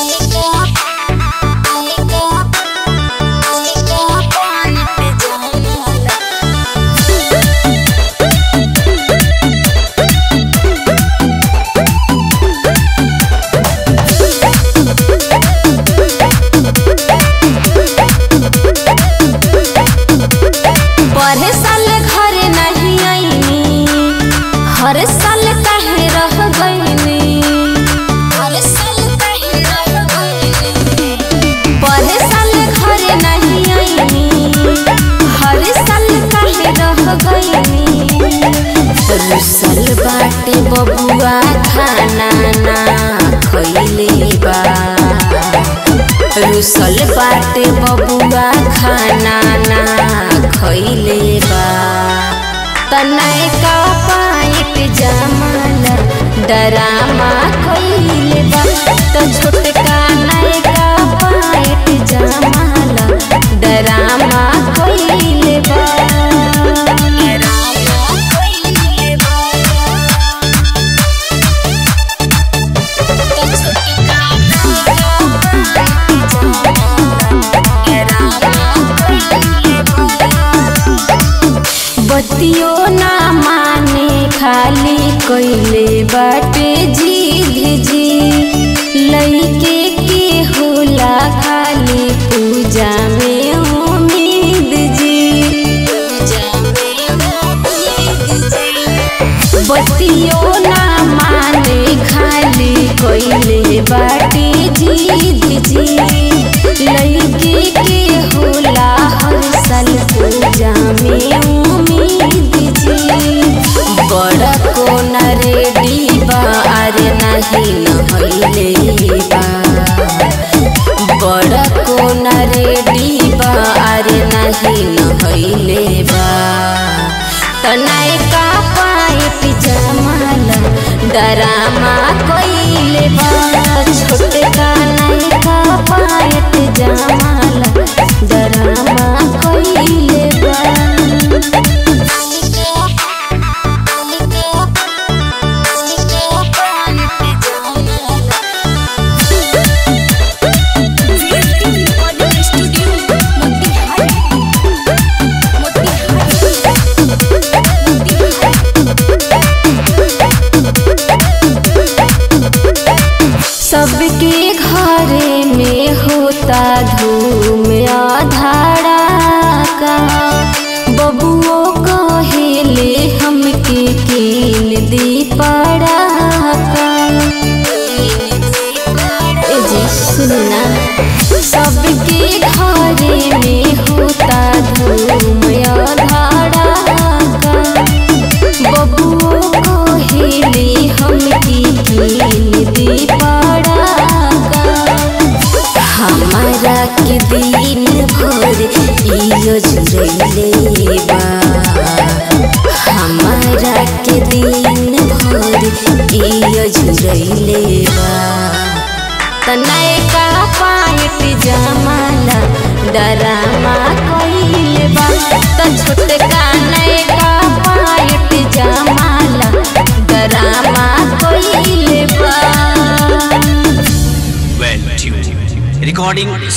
पढ़े साल घरे नहीं आईनी हर साल काहे रह गईनी हर साल काहे रह गईनी पढ़े साल घरे नहीं आईनी हर साल काहे रह गईनी रुसल बाटे बबुआ खाना ना खइले बा रुसल बाटे बबुआ खाना ना खइले बा तनाए का पाइट जमाल डरामा खइले बा त छोटका नाए का पाइट जमाल डरामा खइले बा डरामा खइले बा त छोटका बतियो ना माने खाली कइले बाटे जिद जी लइके के होला खाली पूजा में उम्मीद जी पूजा में उम्मीद जी बतियो ना माने खाली कइले बाटे जिद जी लइके के होला हर साल पूजा में उम्मीद जी बड़ा कोना रेडी बा अरे नहीं नहइले बा बड़ा कोना रेडी बा अरे नहीं नहइले बा तनाए का पाइट जमाल डरामा कइले बा छोटे का नाई का पाइट जमाल डरामा कइले बा सबके घरे में होता धूम आधारा का बबुओ कहेले हमके कीन दी पड़ा का ए जी सुनना सबके घरे में होता धूम आधारा का बबुओ कहेले हमके कीन दी पड़ा का हमारा के दिन भर इयो जुड़ैले बा हमारा के दिन भर इयो जुड़ैले बा तनाए का पाइट जमाला डरामा कइले बा त छोटका नए का पाइट जमाला डरामा कइले बा well tuned. Recording